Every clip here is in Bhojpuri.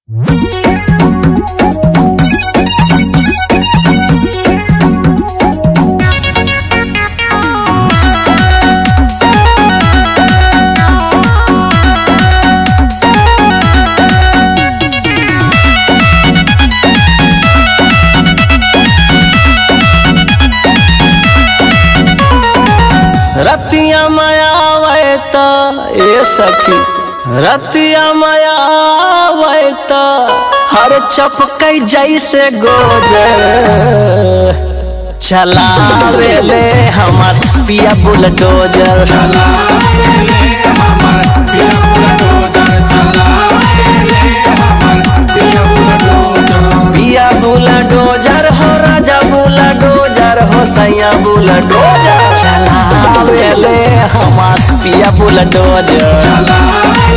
रतिया मायावे त ए सखी रतिया मायावे त हर चपकई जैसे गोजर चलावे ले हमार पिया बुलडोजर पिया बुलडोजर हो राजा बुलडोजर हो सैया बुलडोजर चलावे ले हमार पिया बुलडोजर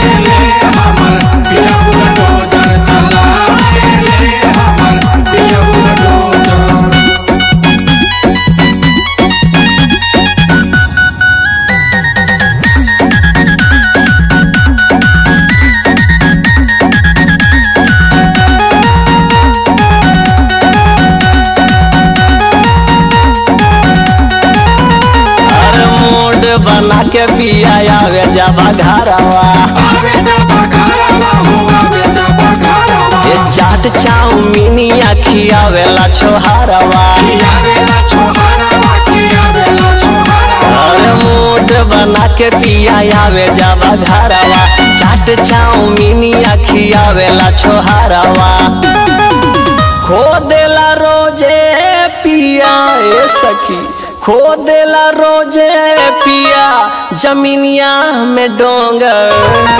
अरे मूड बना के पिया आवे जाबा घरवा ये चाट चाउमीनिया खियावेला छोहारवा अरे मूड बना के पिया आवे जाबा घरवा चाट चाउमीनिया खियावेला छोहारवा खो देला रोजे पिया ए सखी खो देला रोजे पिया जमीनिया में डोंगर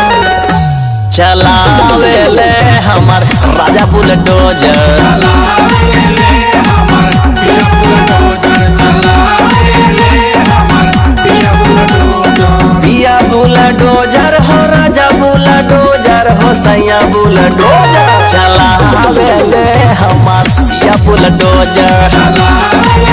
चलावे ले हमार राजा बुलडोजर पिया बुलडोजर हो राजा बुलडोजर हो सैया बुलडोजर चलावे ले हमार पिया बुलडोजर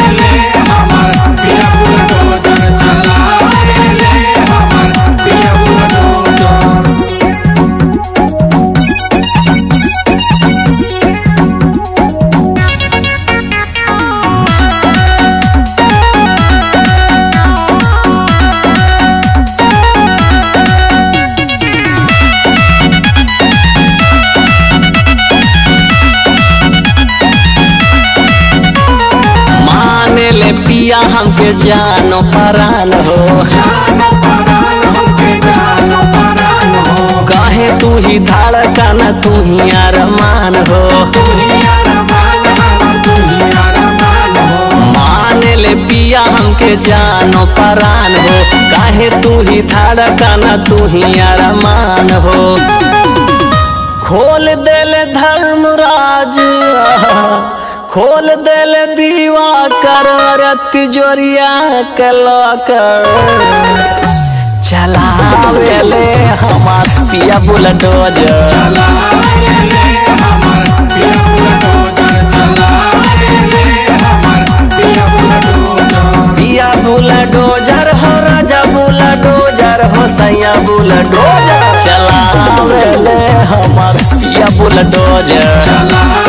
माने ले पिया हमके जानो परान हो कहे तू ही धड़कन तू ही अरमान हो माने ले पिया हमके जानो परान हो काहे तू ही धड़कन तू ही अरमान हो खोल देल धर्मराज खोल देल दीवा कर तिजोरिया के लॉकर चलावे ले हमार पिया बुलडोजर पिया बुलडोजर हो राजा बुलडोजर हो सैया बुलडोजर चलावे ले हमार पिया बुलडोजर